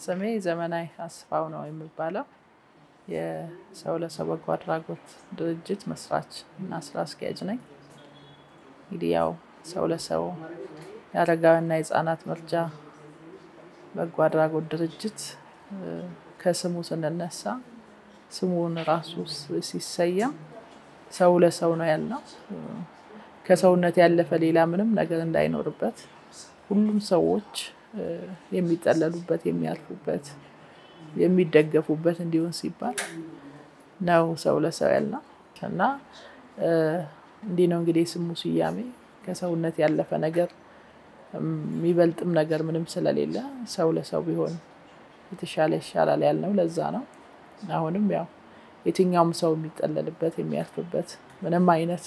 ስሜ ዘመናዊ አስፋው ነው የሚባለው። የሰው ለሰው በጎ አድራጎት ድርጅት መስራች እና ስራ አስኪያጅ ነኝ። እንግዲህ ያው ሰው ለሰው የአረጋውያንና የህፃናት መርጃ በጎ አድራጎት ድርጅት ከስሙ ስንነሳ ስሙን ራሱ ሲሰየም ሰው ለሰው ነው ያልነው። ከሰውነት ያለፈ ሌላ ምንም ነገር እንዳይኖርበት ሁሉም ሰዎች የሚጠለሉበት፣ የሚያርፉበት፣ የሚደገፉበት እንዲሆን ሲባል ነው ሰው ለሰው ያልነው እና እንዲህ ነው እንግዲህ ስሙ ስያሜ ከሰውነት ያለፈ ነገር የሚበልጥም ነገር ምንም ስለሌለ ሰው ለሰው ቢሆን የተሻለ ይሻላል ያልነው ለዛ ነው። አሁንም ያው የትኛውም ሰው የሚጠለልበት የሚያርፍበት ምንም አይነት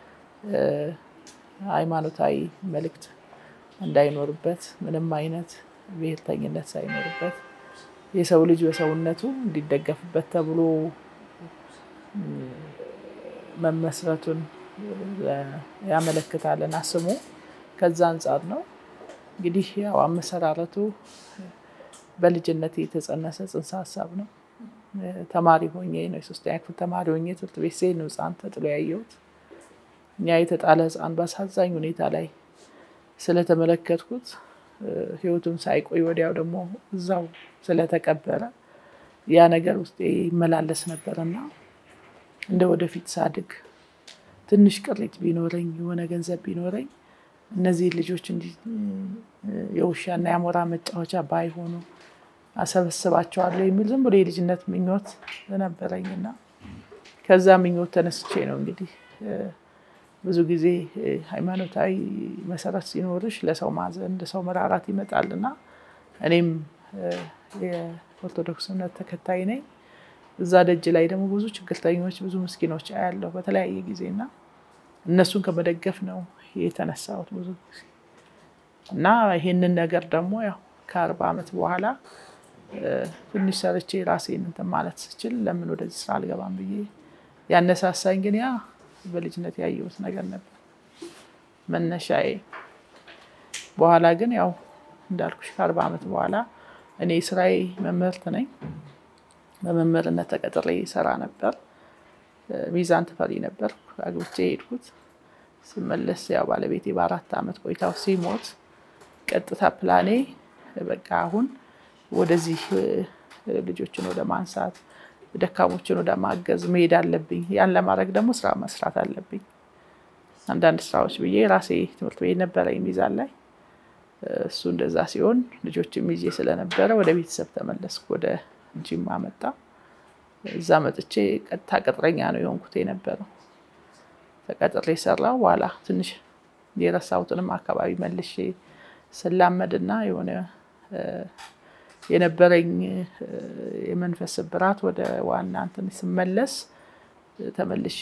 ሃይማኖታዊ መልእክት እንዳይኖርበት ምንም አይነት ብሔርተኝነት ሳይኖርበት የሰው ልጅ በሰውነቱ እንዲደገፍበት ተብሎ መመስረቱን ያመለክታልና ስሙ ከዛ አንጻር ነው። እንግዲህ ያው አመሰራረቱ በልጅነት የተጸነሰ ጽንሰ ሀሳብ ነው። ተማሪ ሆኜ ነው የሶስተኛ ክፍል ተማሪ ሆኜ ትምህርት ቤት ስሄድ ነው ህፃን ተጥሎ ያየሁት። ያ የተጣለ ህፃን በአሳዛኝ ሁኔታ ላይ ስለተመለከትኩት ህይወቱን ሳይቆይ ወዲያው ደግሞ እዛው ስለተቀበረ ያ ነገር ውስጤ ይመላለስ ነበር እና እንደ ወደፊት ሳድግ ትንሽ ቅሪት ቢኖረኝ የሆነ ገንዘብ ቢኖረኝ እነዚህ ልጆች እንዲህ የውሻና የአሞራ መጫወቻ ባይሆኑ አሰበስባቸዋለሁ የሚል ዝም ብሎ የልጅነት ምኞት ነበረኝ እና ከዛ ምኞት ተነስቼ ነው እንግዲህ ብዙ ጊዜ ሃይማኖታዊ መሰረት ሲኖርሽ ለሰው ማዘን ለሰው መራራት ይመጣል እና እኔም የኦርቶዶክስ እምነት ተከታይ ነኝ። እዛ ደጅ ላይ ደግሞ ብዙ ችግርተኞች ብዙ ምስኪኖች አያለሁ በተለያየ ጊዜ እና እነሱን ከመደገፍ ነው የተነሳሁት ብዙ ጊዜ እና ይሄንን ነገር ደግሞ ያው ከአርባ ዓመት በኋላ ትንሽ ሰርቼ ራሴን እንትን ማለት ስችል ለምን ወደዚህ ስራ አልገባም ብዬ ያነሳሳኝ ግን ያ በልጅነት ያየሁት ነገር ነበር መነሻዬ። በኋላ ግን ያው እንዳልኩሽ ከአርባ ዓመት በኋላ እኔ ስራዬ መምህርት ነኝ። በመምህርነት ተቀጥሬ ሰራ ነበር። ሚዛን ተፈሪ ነበር አግብቼ የሄድኩት። ስመለስ ያው ባለቤቴ በአራት ዓመት ቆይታው ሲሞት ቀጥታ ፕላኔ በቃ አሁን ወደዚህ ልጆችን ወደ ማንሳት ደካሞችን ወደ ማገዝ መሄድ አለብኝ። ያን ለማድረግ ደግሞ ስራ መስራት አለብኝ። አንዳንድ ስራዎች ብዬ ራሴ ትምህርት ቤት ነበረኝ ሚዛን ላይ እሱ እንደዛ ሲሆን ልጆችም ይዤ ስለነበረ ወደ ቤተሰብ ተመለስኩ። ወደ ጅማ መጣ። እዛ መጥቼ ቀጥታ ቅጥረኛ ነው የሆንኩት የነበረው። ተቀጥሬ ሰራው። በኋላ ትንሽ የረሳሁትንም አካባቢ መልሼ ስላመድና የሆነ የነበረኝ የመንፈስ ስብራት ወደ ዋና እንትን ስመለስ ተመልሼ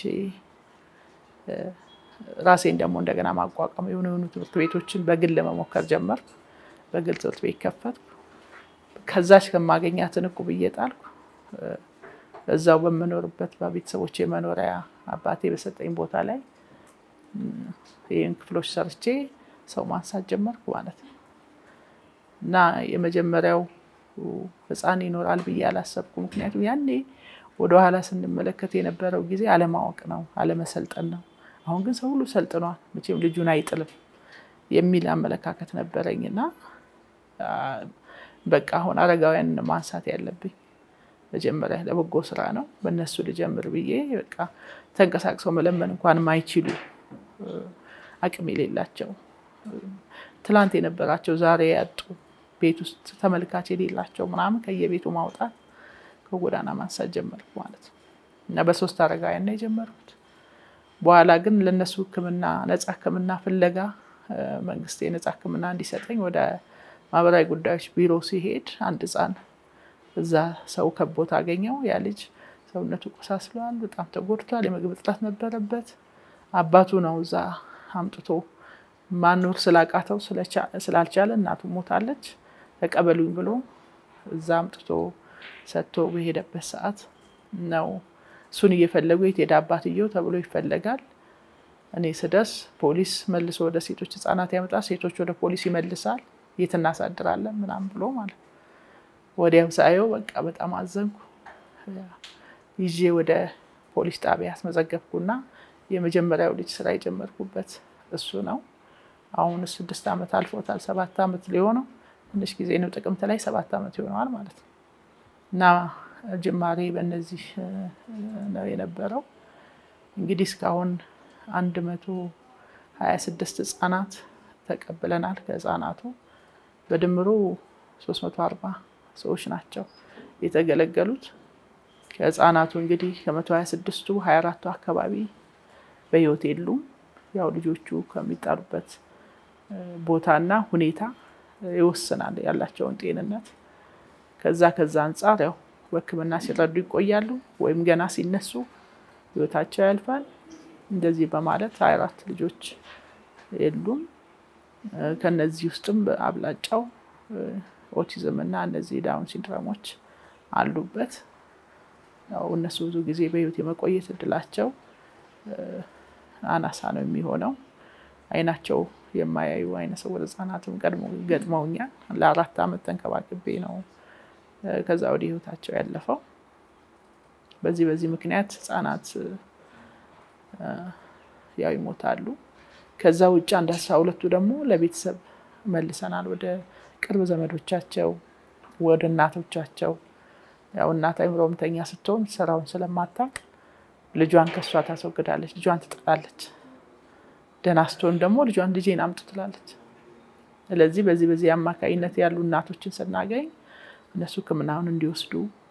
ራሴን ደግሞ እንደገና ማቋቋም የሆኑ የሆኑ ትምህርት ቤቶችን በግል መሞከር ጀመርኩ። በግል ትምህርት ቤት ከፈትኩ። ከዛች ከማገኛትን እቁብ እየጣልኩ እዛው በምኖርበት በቤተሰቦች የመኖሪያ አባቴ በሰጠኝ ቦታ ላይ ይህን ክፍሎች ሰርቼ ሰው ማንሳት ጀመርኩ ማለት ነው እና የመጀመሪያው ህፃን ይኖራል ብዬ አላሰብኩ። ምክንያቱም ያኔ ወደኋላ ስንመለከት የነበረው ጊዜ አለማወቅ ነው፣ አለመሰልጠን ነው። አሁን ግን ሰው ሁሉ ሰልጥኗል፣ መቼም ልጁን አይጥልም የሚል አመለካከት ነበረኝ እና በቃ አሁን አረጋውያን ማንሳት ያለብኝ መጀመሪያ ለበጎ ስራ ነው፣ በእነሱ ልጀምር ብዬ በቃ ተንቀሳቅሰው መለመን እንኳን ማይችሉ አቅም የሌላቸው ትላንት የነበራቸው ዛሬ ያጡ ቤት ውስጥ ተመልካች የሌላቸው ምናምን ከየቤቱ ማውጣት ከጎዳና ማንሳት ጀመርኩ ማለት ነው እና በሶስት አረጋውያን ነው የጀመርኩት። በኋላ ግን ለእነሱ ሕክምና ነፃ ሕክምና ፍለጋ መንግስት የነፃ ሕክምና እንዲሰጠኝ ወደ ማህበራዊ ጉዳዮች ቢሮ ሲሄድ አንድ ህፃን እዛ ሰው ከቦት አገኘው። ያ ልጅ ሰውነቱ ቆሳስሏል፣ በጣም ተጎድቷል፣ የምግብ እጥረት ነበረበት። አባቱ ነው እዛ አምጥቶ ማኖር ስላቃተው ስላልቻለ እናቱ ሞታለች፣ ተቀበሉኝ ብሎ እዛ አምጥቶ ሰጥቶ በሄደበት ሰዓት ነው እሱን እየፈለጉ የት ሄደ አባትየው ተብሎ ይፈለጋል። እኔ ስደርስ ፖሊስ መልሶ ወደ ሴቶች ህፃናት ያመጣል፣ ሴቶች ወደ ፖሊስ ይመልሳል። የት እናሳድራለን ምናምን ብሎ ማለት ወዲያው ሳየው በቃ በጣም አዘንኩ። ይዤ ወደ ፖሊስ ጣቢያ አስመዘገብኩና የመጀመሪያው ልጅ ስራ የጀመርኩበት እሱ ነው። አሁን ስድስት ዓመት አልፎታል። ሰባት ዓመት ሊሆነው ትንሽ ጊዜ ነው። ጥቅምት ላይ ሰባት ዓመት ይሆነዋል ማለት ነው። እና ጅማሬ በእነዚህ ነው የነበረው። እንግዲህ እስካሁን አንድ መቶ ሀያ ስድስት ህጻናት ተቀብለናል። ከህጻናቱ በድምሩ ሶስት መቶ አርባ ሰዎች ናቸው የተገለገሉት። ከህጻናቱ እንግዲህ ከመቶ ሀያ ስድስቱ ሀያ አራቱ አካባቢ በህይወት የሉም። ያው ልጆቹ ከሚጣሉበት ቦታና ሁኔታ ይወስናል ያላቸውን ጤንነት። ከዛ ከዛ አንጻር ያው በሕክምና ሲረዱ ይቆያሉ ወይም ገና ሲነሱ ህይወታቸው ያልፋል። እንደዚህ በማለት ሀያ አራት ልጆች የሉም። ከነዚህ ውስጥም አብላጫው ኦቲዝም እና እነዚህ ዳውን ሲንድሮሞች አሉበት። ያው እነሱ ብዙ ጊዜ በህይወት የመቆየት እድላቸው አናሳ ነው የሚሆነው። አይናቸው የማያዩ አይነ ስውር ህጻናትም ቀድሞ ገጥመውኛል። ለአራት ዓመት ተንከባክቤ ነው ከዛ ወዲህ ህይወታቸው ያለፈው። በዚህ በዚህ ምክንያት ህጻናት ያው ይሞታሉ። ከዛ ውጭ አንድ አስራ ሁለቱ ደግሞ ለቤተሰብ መልሰናል፣ ወደ ቅርብ ዘመዶቻቸው፣ ወደ እናቶቻቸው። ያው እናት አይምሮ ህመምተኛ ስትሆን ስራውን ስለማታውቅ ልጇን ከእሷ ታስወግዳለች፣ ልጇን ትጥላለች። ደህና ስትሆን ደግሞ ልጇን ልጄን አምጡ ትላለች። ስለዚህ በዚህ በዚህ አማካኝነት ያሉ እናቶችን ስናገኝ እነሱ ህክምናውን እንዲወስዱ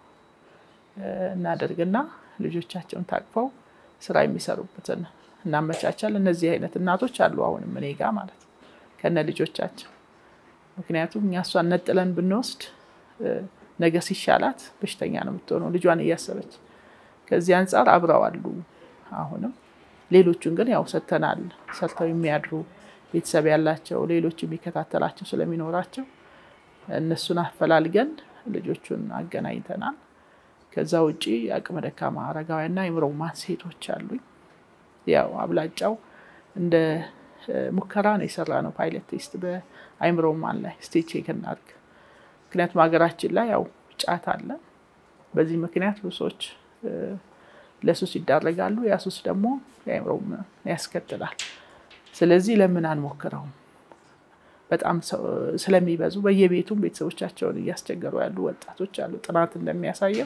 እናደርግና ልጆቻቸውን ታቅፈው ስራ የሚሰሩበትን እናመቻቻል። እነዚህ አይነት እናቶች አሉ አሁንም እኔ ጋ ማለት ነው ከነ ልጆቻቸው። ምክንያቱም እኛ እሷን ነጥለን ብንወስድ ነገ ሲሻላት በሽተኛ ነው የምትሆነው ልጇን እያሰበች። ከዚህ አንጻር አብረው አሉ አሁንም። ሌሎቹን ግን ያው ሰጥተናል። ሰርተው የሚያድሩ ቤተሰብ ያላቸው ሌሎች የሚከታተላቸው ስለሚኖራቸው እነሱን አፈላልገን ልጆቹን አገናኝተናል። ከዛ ውጭ አቅመ ደካማ አረጋውያንና አእምሮ ህሙማን ሴቶች አሉኝ። ያው አብላጫው እንደ ሙከራ ነው የሰራ ነው ፓይለት ቴስት በአእምሮ ህሙማን ላይ ስቴጅ ቼክ እናድርግ። ምክንያቱም ሀገራችን ላይ ያው ጫት አለ። በዚህ ምክንያት ብዙ ሰዎች ለሱስ ይዳረጋሉ። ያ ሱስ ደግሞ የአእምሮ ያስከትላል። ስለዚህ ለምን አንሞክረውም? በጣም ስለሚበዙ በየቤቱም ቤተሰቦቻቸውን እያስቸገሩ ያሉ ወጣቶች አሉ። ጥናት እንደሚያሳየው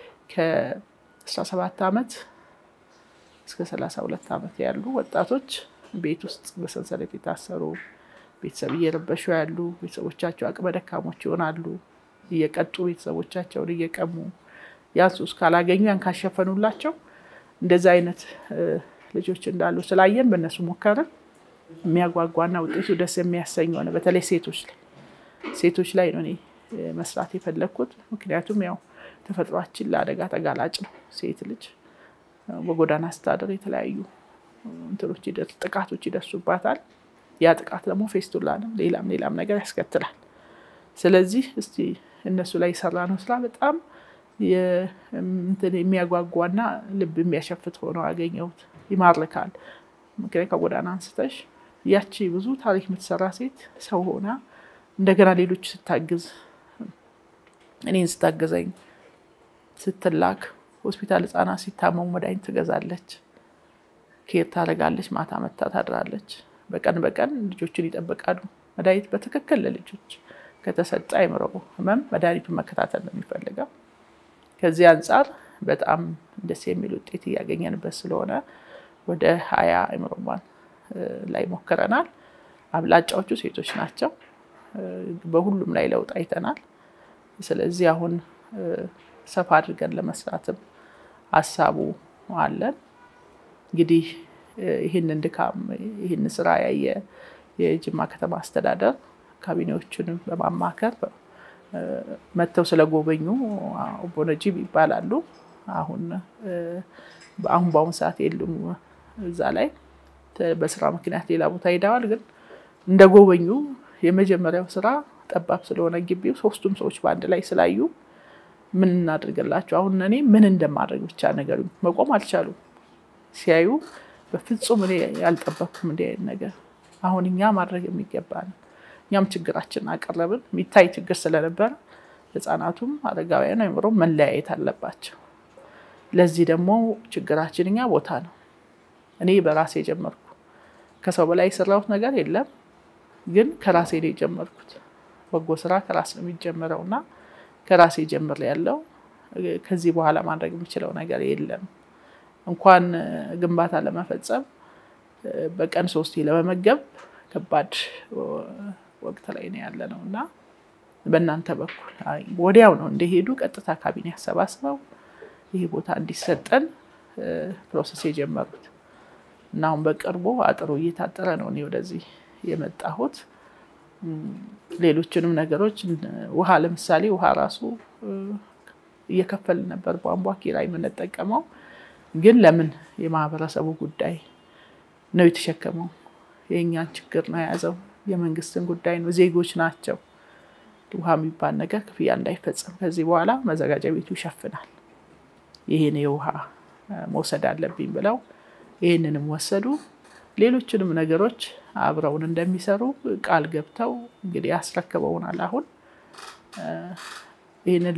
ከ17 ዓመት እስከ 32 ዓመት ያሉ ወጣቶች ቤት ውስጥ በሰንሰለት የታሰሩ ቤተሰብ እየረበሹ ያሉ ቤተሰቦቻቸው አቅመ ደካሞች ይሆናሉ። እየቀጡ ቤተሰቦቻቸውን እየቀሙ ያን ሱስ ካላገኙ ያን ካሸፈኑላቸው እንደዚህ አይነት ልጆች እንዳሉ ስላየን በእነሱ ሞከርን። የሚያጓጓና ውጤቱ ደስ የሚያሰኝ ሆነ። በተለይ ሴቶች ላይ ሴቶች ላይ ነው እኔ መስራት የፈለግኩት። ምክንያቱም ያው ተፈጥሯችን ለአደጋ ተጋላጭ ነው። ሴት ልጅ በጎዳና ስታደር የተለያዩ እንትኖች ጥቃቶች ይደርሱባታል። ያ ጥቃት ደግሞ ፌስቱላንም ሌላም ሌላም ነገር ያስከትላል። ስለዚህ እስቲ እነሱ ላይ የሰራ ነው ስራ በጣም የሚያጓጓና ልብ የሚያሸፍት ሆነው ያገኘሁት ይማርካል። ምክንያት ከጎዳና አንስተሽ ያቺ ብዙ ታሪክ የምትሰራ ሴት ሰው ሆና እንደገና ሌሎች ስታግዝ እኔን ስታገዘኝ ስትላክ ሆስፒታል ህጻናት ሲታመሙ መድኃኒት ትገዛለች፣ ኬር ታደርጋለች፣ ማታ መታ ታድራለች። በቀን በቀን ልጆችን ይጠብቃሉ። መድኃኒት በትክክል ለልጆች ከተሰጠ አይምሮ ህመም መድኃኒቱን መከታተል ነው የሚፈልገው። ከዚህ አንጻር በጣም ደስ የሚል ውጤት እያገኘንበት ስለሆነ ወደ ሀያ አእምሮ ህሙማን ላይ ሞክረናል። አብላጫዎቹ ሴቶች ናቸው። በሁሉም ላይ ለውጥ አይተናል። ስለዚህ አሁን ሰፋ አድርገን ለመስራትም ሀሳቡ አለን። እንግዲህ ይህንን ድካም ይህን ስራ ያየ የጅማ ከተማ አስተዳደር ካቢኔዎቹንም በማማከር መጥተው ስለጎበኙ ኦቦ ነጂብ ይባላሉ። አሁን አሁን በአሁኑ ሰዓት የሉም እዛ ላይ በስራ ምክንያት ሌላ ቦታ ሄደዋል። ግን እንደጎበኙ የመጀመሪያው ስራ ጠባብ ስለሆነ ግቢው ሶስቱም ሰዎች በአንድ ላይ ስላዩ ምን እናድርግላቸው፣ አሁን እኔ ምን እንደማድረግ ብቻ ነገር መቆም አልቻሉም። ሲያዩ በፍጹም እኔ ያልጠበቅኩም እንዲህ አይነት ነገር አሁን እኛ ማድረግ የሚገባን እኛም ችግራችን አቀረብን። የሚታይ ችግር ስለነበረ ህፃናቱም አረጋውያን አይምሮ መለያየት አለባቸው። ለዚህ ደግሞ ችግራችን እኛ ቦታ ነው። እኔ በራሴ የጀመርኩ ከሰው በላይ የሰራሁት ነገር የለም፣ ግን ከራሴ ነው የጀመርኩት። በጎ ስራ ከራስ ነው የሚጀምረው እና ከራሴ ጀምር ያለው ከዚህ በኋላ ማድረግ የምችለው ነገር የለም። እንኳን ግንባታ ለመፈጸም በቀን ሶስቴ ለመመገብ ከባድ ወቅት ላይ ነው ያለ ነው እና በእናንተ በኩል ወዲያው ነው እንደሄዱ ቀጥታ ካቢኔ አሰባስበው ይህ ቦታ እንዲሰጠን ፕሮሰስ የጀመሩት እና አሁን በቅርቡ አጥሩ እየታጠረ ነው እኔ ወደዚህ የመጣሁት። ሌሎችንም ነገሮች ውሃ ለምሳሌ ውሃ ራሱ እየከፈልን ነበር ቧንቧ ኪራይ የምንጠቀመው፣ ግን ለምን የማህበረሰቡ ጉዳይ ነው የተሸከመው። የእኛን ችግር ነው የያዘው። የመንግስትን ጉዳይ ነው። ዜጎች ናቸው። ውሃ የሚባል ነገር ክፍያ እንዳይፈጸም ከዚህ በኋላ መዘጋጃ ቤቱ ይሸፍናል። ይህን የውሃ መውሰድ አለብኝ ብለው ይህንንም ወሰዱ። ሌሎችንም ነገሮች አብረውን እንደሚሰሩ ቃል ገብተው እንግዲህ ያስረክበውናል። አሁን ይህንን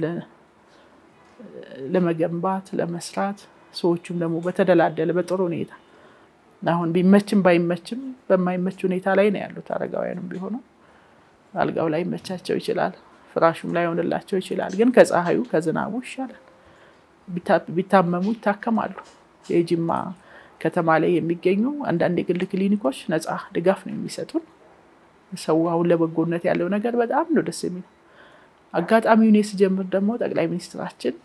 ለመገንባት ለመስራት ሰዎቹም ደግሞ በተደላደለ በጥሩ ሁኔታ አሁን ቢመችም ባይመችም በማይመች ሁኔታ ላይ ነው ያሉት። አረጋውያንም ቢሆኑ አልጋው ላይ ይመቻቸው ይችላል፣ ፍራሹም ላይ ሆንላቸው ይችላል። ግን ከፀሐዩ ከዝናቡ ይሻላል። ቢታመሙ ይታከማሉ። የጅማ ከተማ ላይ የሚገኙ አንዳንድ የግል ክሊኒኮች ነፃ ድጋፍ ነው የሚሰጡን። ሰው አሁን ለበጎነት ያለው ነገር በጣም ነው ደስ የሚለው። አጋጣሚውን ስጀምር ደግሞ ጠቅላይ ሚኒስትራችን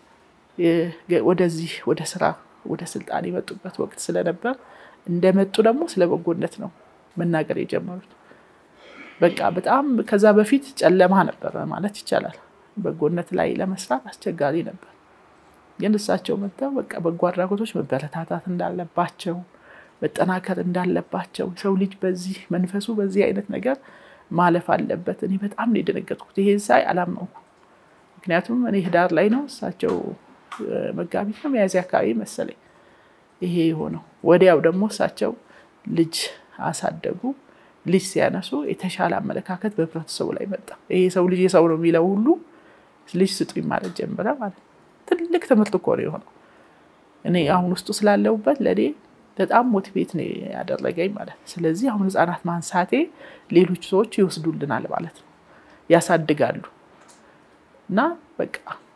ወደዚህ ወደ ስራ ወደ ስልጣን የመጡበት ወቅት ስለነበር እንደመጡ ደግሞ ስለ በጎነት ነው መናገር የጀመሩት። በቃ በጣም ከዛ በፊት ጨለማ ነበረ ማለት ይቻላል። በጎነት ላይ ለመስራት አስቸጋሪ ነበር። ግን እሳቸው መጥተው በቃ በጎ አድራጎቶች መበረታታት እንዳለባቸው መጠናከር እንዳለባቸው ሰው ልጅ በዚህ መንፈሱ በዚህ አይነት ነገር ማለፍ አለበት። እኔ በጣም ነው የደነገጥኩት። ይሄን ሳይ አላመንኩም። ምክንያቱም እኔ ህዳር ላይ ነው እሳቸው መጋቢት ነው ሚያዝያ አካባቢ መሰለኝ ይሄ የሆነው። ወዲያው ደግሞ እሳቸው ልጅ አሳደጉ። ልጅ ሲያነሱ የተሻለ አመለካከት በህብረተሰቡ ላይ መጣ። ይሄ ሰው ልጅ የሰው ነው የሚለው ሁሉ ልጅ ስጡኝ ማለት ጀምረ ማለት ትልቅ ትምህርት እኮ ነው የሆነው። እኔ አሁን ውስጡ ስላለሁበት ለእኔ በጣም ሞቲቬት ነው ያደረገኝ ማለት ነው። ስለዚህ አሁን ህፃናት ማንሳቴ ሌሎች ሰዎች ይወስዱልናል ማለት ነው፣ ያሳድጋሉ እና በቃ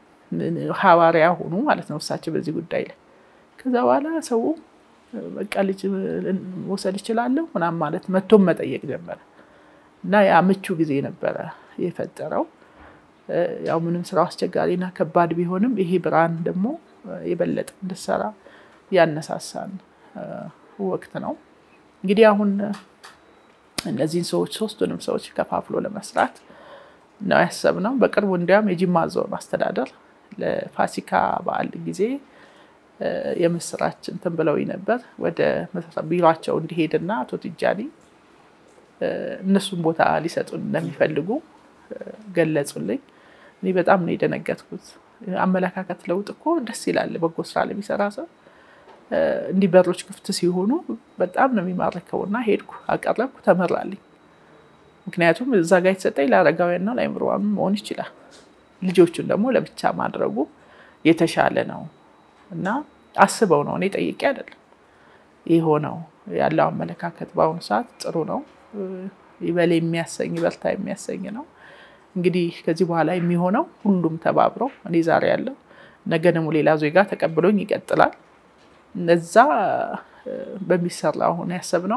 ሐዋርያ ሆኑ ማለት ነው እሳቸው በዚህ ጉዳይ ላይ። ከዛ በኋላ ሰው በቃ ልጅ መውሰድ እችላለሁ ምናምን ማለት መቶም መጠየቅ ጀመረ እና ያ ምቹ ጊዜ ነበረ የፈጠረው። ያው ምንም ስራው አስቸጋሪና ከባድ ቢሆንም ይሄ ብርሃን ደግሞ የበለጠ እንድሰራ ያነሳሳን ወቅት ነው። እንግዲህ አሁን እነዚህን ሰዎች ሶስቱንም ሰዎች ከፋፍሎ ለመስራት ነው ያሰብነው። በቅርቡ እንዲያውም የጅማ ዞን አስተዳደር ለፋሲካ በዓል ጊዜ የምስራች እንትን ብለውኝ ነበር ወደ ቢሯቸው እንዲሄድና አቶ ትጃኒ እነሱን ቦታ ሊሰጡን እንደሚፈልጉ ገለጹልኝ። እኔ በጣም ነው የደነገጥኩት። አመለካከት ለውጥ እኮ ደስ ይላል። በጎ ስራ ለሚሰራ ሰው እንዲህ በሮች ክፍት ሲሆኑ በጣም ነው የሚማርከው እና ሄድኩ፣ አቀረብኩ፣ ተመራልኝ። ምክንያቱም እዛ ጋር የተሰጠኝ ለአረጋውያንና ለአእምሮዋን መሆን ይችላል። ልጆቹን ደግሞ ለብቻ ማድረጉ የተሻለ ነው እና አስበው ነው እኔ ጠይቄ አይደለም የሆነው። ያለው አመለካከት በአሁኑ ሰዓት ጥሩ ነው። ይበል የሚያሰኝ ይበርታ የሚያሰኝ ነው። እንግዲህ ከዚህ በኋላ የሚሆነው ሁሉም ተባብረው እኔ ዛሬ ያለው ነገ ደግሞ ሌላ ዜጋ ተቀብሎኝ ይቀጥላል። እነዛ በሚሰራ አሁን ያሰብነው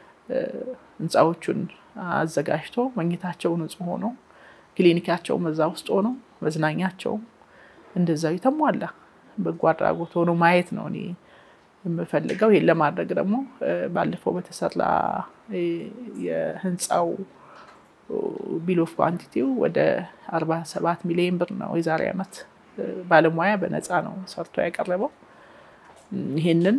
ህንፃዎቹን አዘጋጅቶ መኝታቸው ንጹህ ሆኖ ክሊኒካቸውም እዛ ውስጥ ሆኖ መዝናኛቸውም እንደዛው የተሟላ በጎ አድራጎት ሆኖ ማየት ነው እኔ የምፈልገው። ይህን ለማድረግ ደግሞ ባለፈው በተሰራ የህንፃው ቢል ኦፍ ኳንቲቲው ወደ አርባ ሰባት ሚሊዮን ብር ነው የዛሬ ዓመት ባለሙያ በነፃ ነው ሰርቶ ያቀረበው። ይሄንን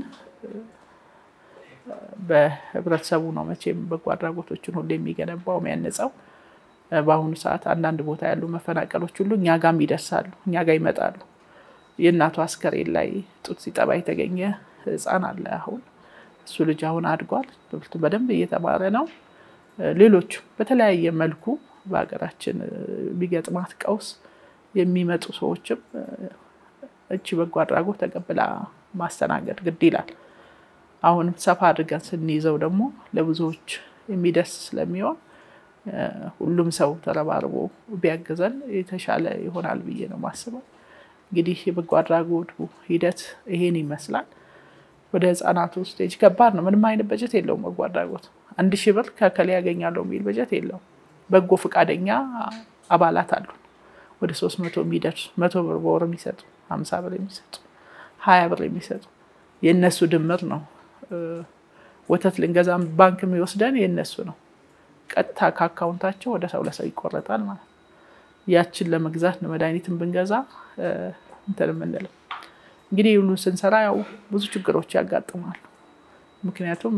በህብረተሰቡ ነው መቼም በጎ አድራጎቶችን ሁሉ የሚገነባው የሚያነጻው። በአሁኑ ሰዓት አንዳንድ ቦታ ያሉ መፈናቀሎች ሁሉ እኛ ጋም ይደርሳሉ፣ እኛ ጋር ይመጣሉ። የእናቱ አስከሬን ላይ ጡት ሲጠባ የተገኘ ህፃን አለ። አሁን እሱ ልጅ አሁን አድጓል፣ ትምህርቱ በደንብ እየተማረ ነው። ሌሎቹ በተለያየ መልኩ በሀገራችን ቢገጥማት ቀውስ የሚመጡ ሰዎችም እቺ በጎ አድራጎት ተቀብላ ማስተናገድ ግድ ይላል። አሁንም ሰፋ አድርገን ስንይዘው ደግሞ ለብዙዎች የሚደርስ ስለሚሆን ሁሉም ሰው ተረባርቦ ቢያግዘን የተሻለ ይሆናል ብዬ ነው የማስበው። እንግዲህ የበጎ አድራጎቱ ሂደት ይሄን ይመስላል። ወደ ህፃናቱ ስቴጅ ከባድ ነው። ምንም አይነት በጀት የለውም በጎ አድራጎት። አንድ ሺህ ብር ከከሌ ያገኛለሁ የሚል በጀት የለውም። በጎ ፈቃደኛ አባላት አሉ ወደ ሶስት መቶ የሚደርሱ መቶ ብር በወር የሚሰጡ ሀምሳ ብር የሚሰጡ ሀያ ብር የሚሰጡ የእነሱ ድምር ነው። ወተት ልንገዛም ባንክ የሚወስደን የእነሱ ነው። ቀጥታ ከአካውንታቸው ወደ ሰው ለሰው ይቆረጣል ማለት ነው። ያችን ለመግዛት ነው መድኃኒትን ብንገዛ እንትን የምንለው። እንግዲህ ሁሉ ስንሰራ ያው ብዙ ችግሮች ያጋጥማሉ። ምክንያቱም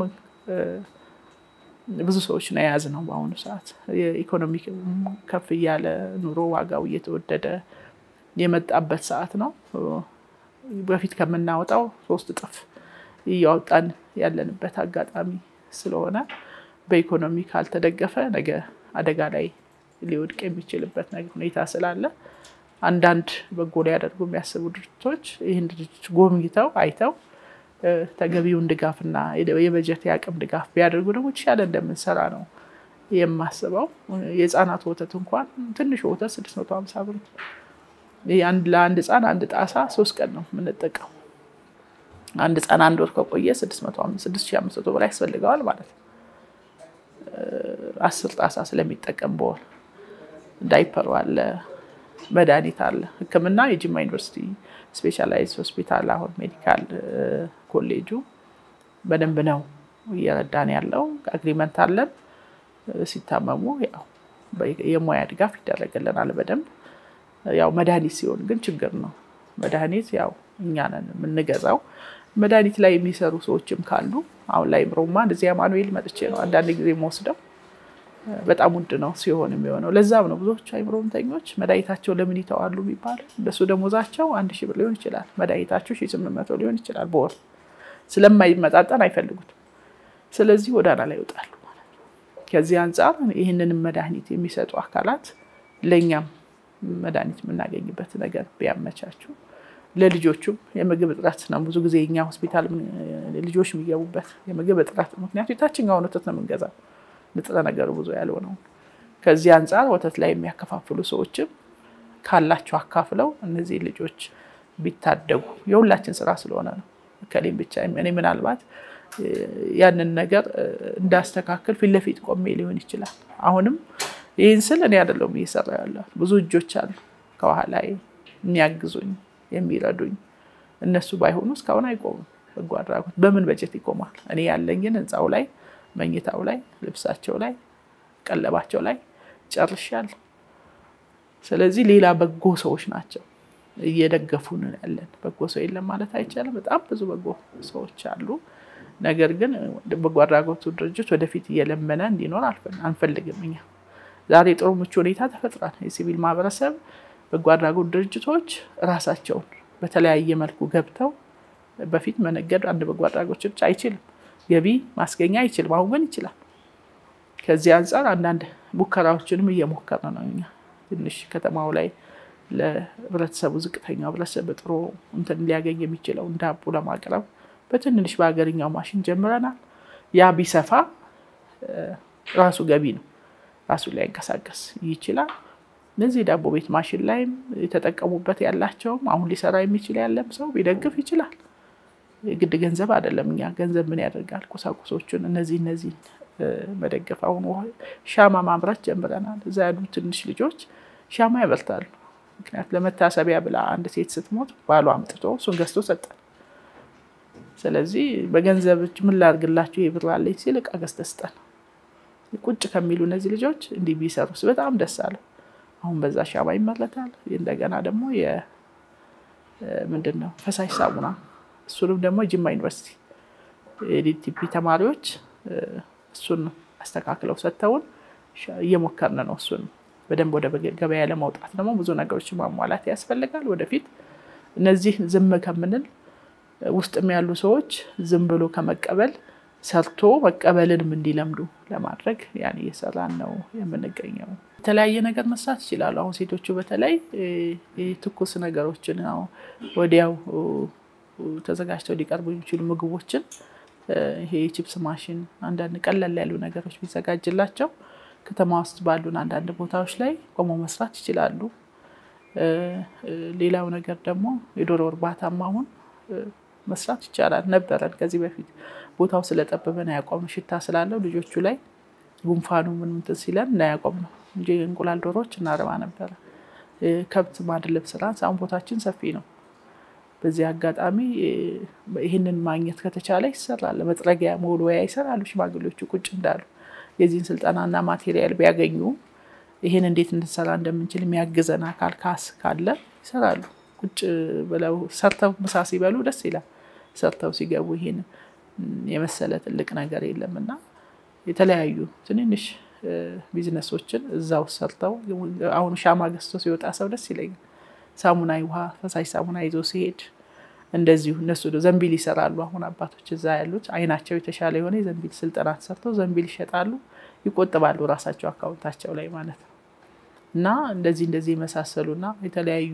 ብዙ ሰዎች ነው የያዝ ነው በአሁኑ ሰዓት የኢኮኖሚ ከፍ እያለ ኑሮ ዋጋው እየተወደደ የመጣበት ሰዓት ነው። በፊት ከምናወጣው ሶስት እጥፍ እያወጣን ያለንበት አጋጣሚ ስለሆነ በኢኮኖሚ ካልተደገፈ ነገ አደጋ ላይ ሊወድቅ የሚችልበት ሁኔታ ስላለ አንዳንድ በጎ ሊያደርጉ የሚያስቡ ድርጅቶች ይህን ድርጅት ጎብኝተው አይተው ተገቢውን ድጋፍና የበጀት የአቅም ድጋፍ ቢያደርጉ ደግሞ የተሻለ እንደምንሰራ ነው የማስበው። የህፃናት ወተት እንኳን ትንሹ ወተት ስድስት መቶ ሀምሳ ብር ለአንድ ህፃን አንድ ጣሳ ሶስት ቀን ነው የምንጠቀሙ። አንድ ህፃን አንድ ወር ከቆየ ስድስት ሺህ አምስት መቶ ብር ያስፈልገዋል ማለት ነው። አስር ጣሳ ስለሚጠቀም በወር ዳይፐሩ አለ፣ መድኃኒት አለ፣ ሕክምና የጅማ ዩኒቨርሲቲ ስፔሻላይዝ ሆስፒታል አሁን ሜዲካል ኮሌጁ በደንብ ነው እየረዳን ያለው። አግሪመንት አለን። ሲታመሙ ያው የሙያ ድጋፍ ይደረግልናል በደንብ ያው መድኃኒት ሲሆን ግን ችግር ነው። መድኃኒት ያው እኛ ነን የምንገዛው። መድኃኒት ላይ የሚሰሩ ሰዎችም ካሉ አሁን ላይ ምሮማ እንደዚህ አማኑኤል መጥቼ ነው አንዳንድ ጊዜ የምወስደው በጣም ውድ ነው ሲሆን የሚሆነው። ለዛም ነው ብዙዎቹ አይምሮ ህመምተኞች መድኃኒታቸው ለምን ይተዋሉ የሚባለው። እንደሱ ደሞዛቸው አንድ ሺህ ብር ሊሆን ይችላል፣ መድኃኒታቸው ሺህ ስምንት መቶ ሊሆን ይችላል በወር ስለማይመጣጠን አይፈልጉት። ስለዚህ ጎዳና ላይ ይወጣሉ ማለት ነው። ከዚህ አንጻር ይህንንም መድኃኒት የሚሰጡ አካላት ለእኛም መድኃኒት የምናገኝበት ነገር ቢያመቻቹ ለልጆቹም የምግብ እጥረት ነው። ብዙ ጊዜ እኛ ሆስፒታል ልጆች የሚገቡበት የምግብ እጥረት ምክንያቱ የታችኛውን ወተት ነው የምንገዛው ንጥረ ነገሩ ብዙ ያልሆነው። ከዚህ አንጻር ወተት ላይ የሚያከፋፍሉ ሰዎችም ካላቸው አካፍለው እነዚህ ልጆች ቢታደጉ የሁላችን ስራ ስለሆነ ነው። ከሌም ብቻ እኔ ምናልባት ያንን ነገር እንዳስተካከል ፊት ለፊት ቆሜ ሊሆን ይችላል። አሁንም ይህን ስል እኔ አይደለሁም እየሰራ ያለ ብዙ እጆች አሉ ከኋላ የሚያግዙኝ የሚረዱኝ። እነሱ ባይሆኑ እስካሁን አይቆሙም። በጎ አድራጎት በምን በጀት ይቆማል? እኔ ያለኝን ህንፃው ላይ መኝታው ላይ ልብሳቸው ላይ ቀለባቸው ላይ ጨርሻለሁ። ስለዚህ ሌላ በጎ ሰዎች ናቸው እየደገፉን ያለን። በጎ ሰው የለም ማለት አይቻልም። በጣም ብዙ በጎ ሰዎች አሉ። ነገር ግን በጎ አድራጎቱ ድርጅት ወደፊት እየለመነ እንዲኖር አንፈልግም። እኛ ዛሬ ጥሩ ምቹ ሁኔታ ተፈጥሯል። የሲቪል ማህበረሰብ በጎ አድራጎት ድርጅቶች ራሳቸውን በተለያየ መልኩ ገብተው በፊት መነገድ አንድ በጎ አድራጎት ድርጅት አይችልም ገቢ ማስገኛ አይችልም። አሁን ግን ይችላል። ከዚህ አንጻር አንዳንድ ሙከራዎችንም እየሞከረ ነው። እኛ ትንሽ ከተማው ላይ ለህብረተሰቡ ዝቅተኛው ህብረተሰብ ጥሩ እንትን ሊያገኝ የሚችለው ዳቦ ለማቅረብ በትንንሽ በሀገርኛው ማሽን ጀምረናል። ያ ቢሰፋ ራሱ ገቢ ነው፣ ራሱ ሊያንቀሳቀስ ይችላል። እነዚህ ዳቦ ቤት ማሽን ላይም የተጠቀሙበት ያላቸውም አሁን ሊሰራ የሚችል ያለም ሰው ቢደግፍ ይችላል። የግድ ገንዘብ አይደለም። እኛ ገንዘብ ምን ያደርጋል? ቁሳቁሶቹን እነዚህ እነዚህ መደገፍ። አሁን ሻማ ማምረት ጀምረናል። እዛ ያሉ ትንሽ ልጆች ሻማ ያበርታሉ። ምክንያት ለመታሰቢያ ብላ አንድ ሴት ስትሞት ባሏ አምጥቶ እሱን ገዝቶ ሰጠን። ስለዚህ በገንዘብ ምን ላድርግላችሁ ይሄ ብር አለኝ ሲል ዕቃ ገዝተህ ስጠን። ቁጭ ከሚሉ እነዚህ ልጆች እንዲህ ቢሰሩስ በጣም ደስ አለ። አሁን በዛ ሻማ ይመረታል። እንደገና ደግሞ ምንድን ነው ፈሳሽ ሳሙና እሱንም ደግሞ ጅማ ዩኒቨርሲቲ የዲቲፒ ተማሪዎች እሱን አስተካክለው ሰጥተውን እየሞከርን ነው። እሱን በደንብ ወደ ገበያ ለማውጣት ደግሞ ብዙ ነገሮች ማሟላት ያስፈልጋል። ወደፊት እነዚህ ዝም ከምንል ውስጥም ያሉ ሰዎች ዝም ብሎ ከመቀበል ሰርቶ መቀበልንም እንዲለምዱ ለማድረግ ያን እየሰራን ነው የምንገኘው። የተለያየ ነገር መስራት ይችላሉ። አሁን ሴቶቹ በተለይ ትኩስ ነገሮችን ነው ወዲያው ተዘጋጅተው ሊቀርቡ የሚችሉ ምግቦችን ይሄ የቺፕስ ማሽን አንዳንድ ቀለል ያሉ ነገሮች ቢዘጋጅላቸው ከተማ ውስጥ ባሉን አንዳንድ ቦታዎች ላይ ቆመው መስራት ይችላሉ። ሌላው ነገር ደግሞ የዶሮ እርባታም አሁን መስራት ይቻላል ነበረን ከዚህ በፊት ቦታው ስለጠበበን አያቆም ሽታ ስላለው ልጆቹ ላይ ጉንፋኑ ምን እንትን ሲለን እናያቆም ነው እንጂ እንቁላል ዶሮዎች እናረባ ነበረ። ከብት ማድለብ ስራ አሁን ቦታችን ሰፊ ነው። በዚህ አጋጣሚ ይህንን ማግኘት ከተቻለ ይሰራል። መጥረጊያ መወልወያ ይሰራሉ ሽማግሌዎቹ ቁጭ እንዳሉ የዚህን ስልጠናና ማቴሪያል ቢያገኙ ይህን እንዴት እንድንሰራ እንደምንችል የሚያግዘን አካል ካስ ካለ ይሰራሉ። ቁጭ ብለው ሰርተው ምሳ ሲበሉ ደስ ይላል። ሰርተው ሲገቡ ይሄን የመሰለ ትልቅ ነገር የለም እና የተለያዩ ትንንሽ ቢዝነሶችን እዛው ሰርተው አሁን ሻማ ገዝቶ ሲወጣ ሰው ደስ ይለኛል። ሳሙና ውሃ ፈሳሽ ሳሙና ይዞ ሲሄድ እንደዚሁ እነሱ ዘንቢል ይሰራሉ። አሁን አባቶች እዛ ያሉት አይናቸው የተሻለ የሆነ የዘንቢል ስልጠና ሰርተው ዘንቢል ይሸጣሉ፣ ይቆጥባሉ ራሳቸው አካውንታቸው ላይ ማለት ነው። እና እንደዚህ እንደዚህ የመሳሰሉና የተለያዩ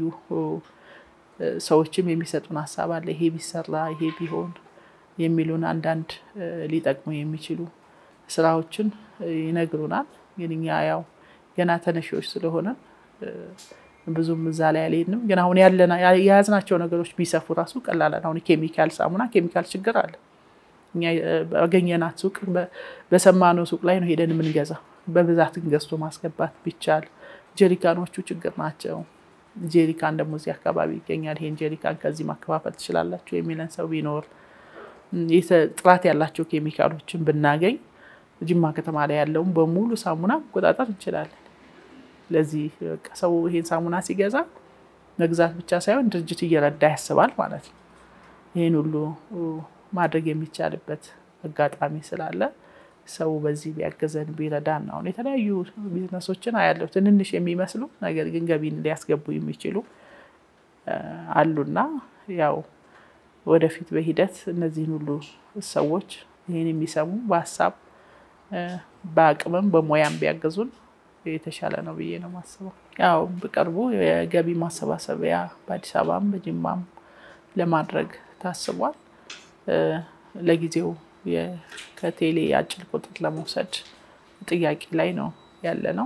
ሰዎችም የሚሰጡን ሀሳብ አለ። ይሄ ቢሰራ ይሄ ቢሆን የሚሉን አንዳንድ ሊጠቅሙ የሚችሉ ስራዎችን ይነግሩናል። ግን እኛ ያው ገና ተነሺዎች ስለሆነ ብዙም እዛ ላይ አልሄድንም። ግን አሁን ያለና የያዝናቸው ነገሮች ቢሰፉ ራሱ ቀላል። አሁን ኬሚካል ሳሙና ኬሚካል ችግር አለ። እኛ ባገኘናት ሱቅ በሰማነው ሱቅ ላይ ነው ሄደን የምንገዛ። በብዛትን ገዝቶ ማስገባት ቢቻል ጀሪካኖቹ ችግር ናቸው። ጀሪካን ደግሞ እዚህ አካባቢ ይገኛል። ይሄን ጀሪካን ከዚህ ማከፋፈል ትችላላችሁ የሚለን ሰው ቢኖር ጥራት ያላቸው ኬሚካሎችን ብናገኝ ጅማ ከተማ ላይ ያለውን በሙሉ ሳሙና መቆጣጠር እንችላለን። ለዚህ በቃ ሰው ይሄን ሳሙና ሲገዛ መግዛት ብቻ ሳይሆን ድርጅት እየረዳ ያስባል ማለት ነው። ይህን ሁሉ ማድረግ የሚቻልበት አጋጣሚ ስላለ ሰው በዚህ ቢያገዘን ቢረዳን ነው። የተለያዩ ቢዝነሶችን አያለው ትንንሽ የሚመስሉ ነገር ግን ገቢን ሊያስገቡ የሚችሉ አሉና ያው ወደፊት በሂደት እነዚህን ሁሉ ሰዎች ይህን የሚሰሙ በሀሳብ በአቅምም በሙያም ቢያገዙን የተሻለ ነው ብዬ ነው የማስበው። ያው በቅርቡ የገቢ ማሰባሰቢያ በአዲስ አበባም በጅማም ለማድረግ ታስቧል። ለጊዜው ከቴሌ አጭር ቁጥር ለመውሰድ ጥያቄ ላይ ነው ያለ ነው።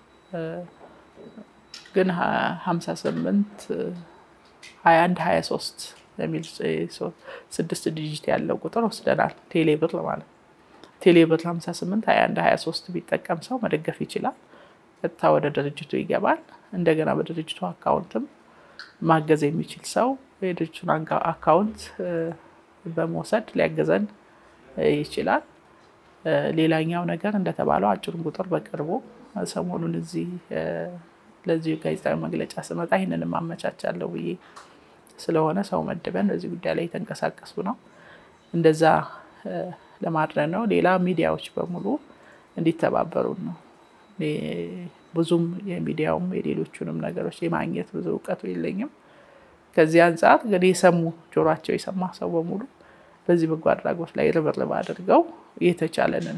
ግን ሀምሳ ስምንት ሀያ አንድ ሀያ ሶስት የሚል ስድስት ዲጂት ያለው ቁጥር ወስደናል። ቴሌ ብር ማለት ቴሌ ብር ሀምሳ ስምንት ሀያ አንድ ሀያ ሶስት ቢጠቀም ሰው መደገፍ ይችላል። ቀጥታ ወደ ድርጅቱ ይገባል። እንደገና በድርጅቱ አካውንትም ማገዝ የሚችል ሰው የድርጅቱን አካውንት በመውሰድ ሊያገዘን ይችላል። ሌላኛው ነገር እንደተባለው አጭሩን ቁጥር በቅርቡ ሰሞኑን እዚህ ለዚህ ጋዜጣዊ መግለጫ ስመጣ ይህንንም አመቻቻለሁ ብዬ ስለሆነ ሰው መድበን በዚህ ጉዳይ ላይ የተንቀሳቀሱ ነው። እንደዛ ለማድረግ ነው። ሌላ ሚዲያዎች በሙሉ እንዲተባበሩን ነው። ብዙም የሚዲያውም የሌሎቹንም ነገሮች የማግኘት ብዙ እውቀቱ የለኝም። ከዚህ አንጻር እንግዲህ የሰሙ ጆሯቸው የሰማ ሰው በሙሉ በዚህ በጎ አድራጎት ላይ ርብርብ አድርገው የተቻለንን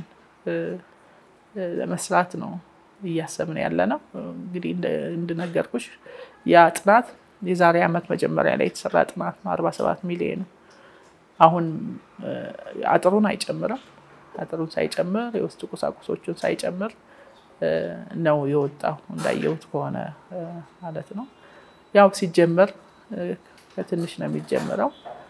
ለመስራት ነው እያሰብን ያለ ነው። እንግዲህ እንድነገርኩሽ ያ ጥናት የዛሬ ዓመት መጀመሪያ ላይ የተሰራ ጥናት ነው። አርባ ሰባት ሚሊዮን አሁን አጥሩን አይጨምርም። አጥሩን ሳይጨምር የውስጥ ቁሳቁሶቹን ሳይጨምር ነው የወጣው እንዳየሁት ከሆነ ማለት ነው። ያው ሲጀመር ከትንሽ ነው የሚጀምረው።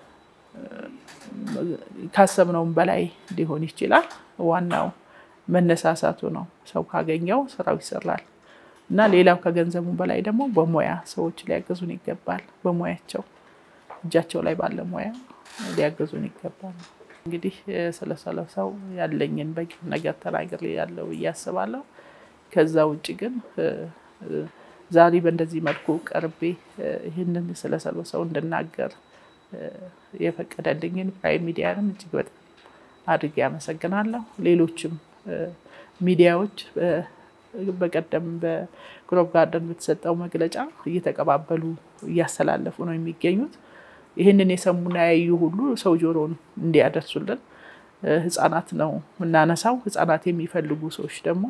ካሰብነውም በላይ ሊሆን ይችላል። ዋናው መነሳሳቱ ነው። ሰው ካገኘው ስራው ይሰራል እና ሌላው ከገንዘቡ በላይ ደግሞ በሙያ ሰዎች ሊያገዙን ይገባል። በሙያቸው እጃቸው ላይ ባለ ሙያ ሊያገዙን ይገባል። እንግዲህ ስለሰለሰው ያለኝን በቂ ነገር ተናግሬ ያለው ብዬ አስባለሁ። ከዛ ውጭ ግን ዛሬ በእንደዚህ መልኩ ቀርቤ ይህንን ስለሰለሰው እንድናገር የፈቀደልኝን ፕራይም ሚዲያንም እጅግ በጣም አድርጌ አመሰግናለሁ። ሌሎችም ሚዲያዎች በቀደም በግሮቭ ጋርደን በተሰጠው መግለጫ እየተቀባበሉ እያስተላለፉ ነው የሚገኙት። ይህንን የሰሙና ያዩ ሁሉ ሰው ጆሮን እንዲያደርሱልን ህጻናት ነው የምናነሳው። ህጻናት የሚፈልጉ ሰዎች ደግሞ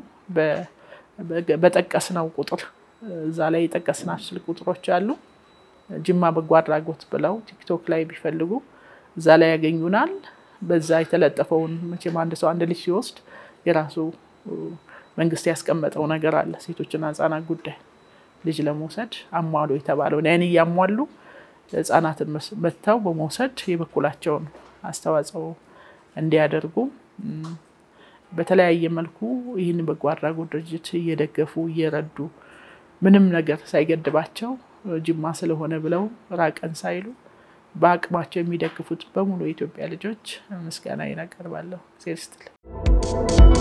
በጠቀስነው ቁጥር እዛ ላይ የጠቀስናቸው ስልክ ቁጥሮች አሉ። ጅማ በጎ አድራጎት ብለው ቲክቶክ ላይ ቢፈልጉ እዛ ላይ ያገኙናል። በዛ የተለጠፈውን መቼም አንድ ሰው አንድ ልጅ ሲወስድ የራሱ መንግስት ያስቀመጠው ነገር አለ። ሴቶችና ህጻናት ጉዳይ ልጅ ለመውሰድ አሟሉ የተባለውን ያን እያሟሉ ህጻናትን መጥተው በመውሰድ የበኩላቸውን አስተዋጽኦ እንዲያደርጉ በተለያየ መልኩ ይህን በጎ አድራጎት ድርጅት እየደገፉ እየረዱ ምንም ነገር ሳይገድባቸው ጅማ ስለሆነ ብለው ራቀን ሳይሉ በአቅማቸው የሚደግፉት በሙሉ የኢትዮጵያ ልጆች ምስጋና ይናቀርባለሁ። ዜር ስትል